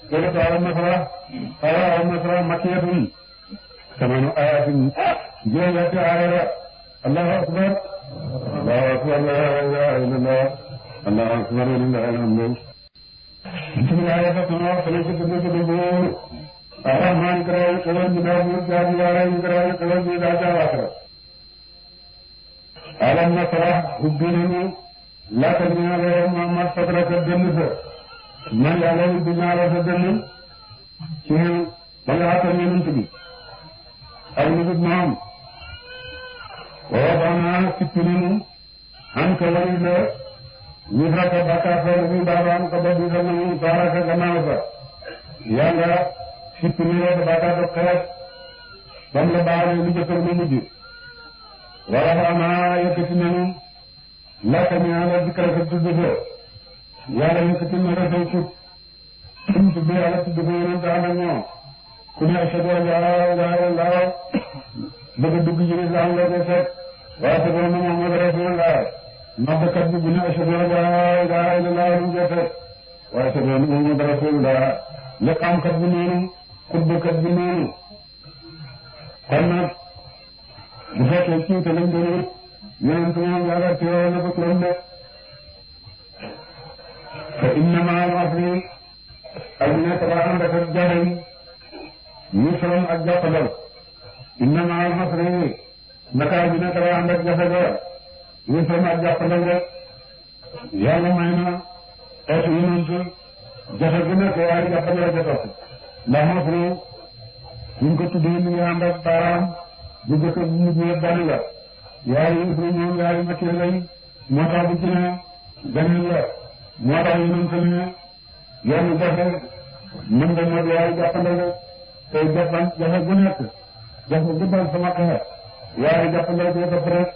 suratu al-Nasra al-Nasra makkiyatun samanu ayatin juróom-ñetti aaya la allahu akbar allahu akbar la ilaha illallah allahu akbar walillahi alhamdu bismillahi rahmani rahim ko dum ko dum arrahman karay kawal bi daa bu jaadi waara yi karay kawal bi daa jaawata alam nasra hubbinanu laka ñaale Muhammad fatraka dënn sa man yàlla ubbi naa la sa dënn ci ba nga xatal yonent bi ak lu dul moom ووضعنا سترين عنك وليلا وزرك بكا فوق بابان قبل زمن بارك جماعة يالا سترين بكا بكا بملا بارك لجسر نمجي ووضعنا يكتنين لا تنيا على ذكرك التدفع يالا يكتنين رسوك كنت بي على التدفع ينتعنا كنا أشهد أن لا إله إلا الله bëgg dugg ci lislaam la koy fekk waaye te borom Muhammad rasulullah noddkat bi bu ne ashhadu an laa ilaaha illallah lu koy fekk waaye te borom Muhammad rasulullah liqaamkat bi noonu xutbakat bi noonu kon nag bu fekkee ci te lañ doon wut yonent moom yàlla teewoo na ko turam de fa inna ma'al usri ak nekk ba ànd ak jaxem yusran ak jàppandal inna ma'al usri naka bi nekk ba ànd ak jafe ga yusran ak jàppandal rek yàlla may na xeetu yonent jafe gu nekk waaye jàppandal ca topp ndax usri ñu ko tuddee mi ngi ànd ak baaraam bu jëkk bu mujj yëpp benn la yaari usri ñoom yaari makkee lañ moo tax bu ci ne benn la moo tax yonent ne yoon jafe mën nga mot yaay jàppandal rek tey jàppan jafe gu nekk jafe gu dal sama xeex yaay jàppandal ko def rek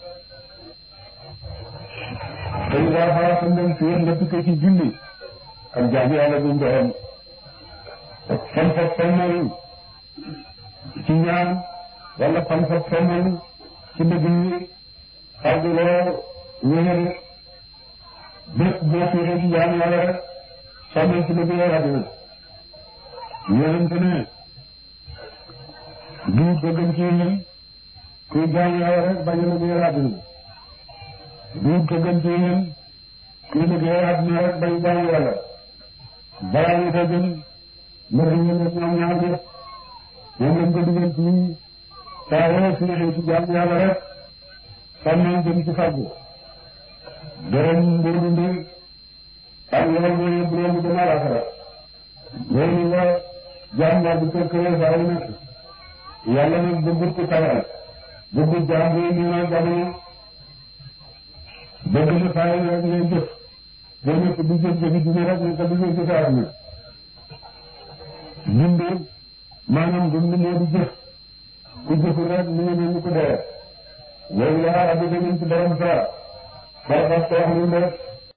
tey waa xalaat ndem si yéen nga tukkee ci julli ak jaamu yàlla bu ndoxam fan fa fenal ci ñaan wala fan fa fenal ci bëgg yi xarduloo wéer bépp boo fiiree ci jaamu yàlla rek sàmmal ci bëgg yàlla dina yonente ne du bëggam ci yéen kuy jaamu yàlla rek bañ a bëgg yàlla dina du bëggam ci yéen kuy bëgg yàlla dina rek bañ jaamu yàlla balaa ñu ko gën mbir mi ñu ñoom ñaar ñëpp moom lañ ko dugal ci saa yoo fiiree ci jaamu yàlla rek sàmmal jëm ci fàggu dërëm mburu ndi ak loolu mooy yëpp loolu dama rafetla loolu la jaam war di kër kër saa yu nekk yàlla nag bëggut ko tawal bëggut jaam bi ñu na jamono bëgg na saa yu rek ngay jëf boo nekk di jëf jëfi dina rek nekk di jëf jëfi àdduna dund maanaam dund moo di jëf ku jëful rek mu ngi ne ñu ko dee loolu la rabbi dañu ci borom saa ba ba ko wax lu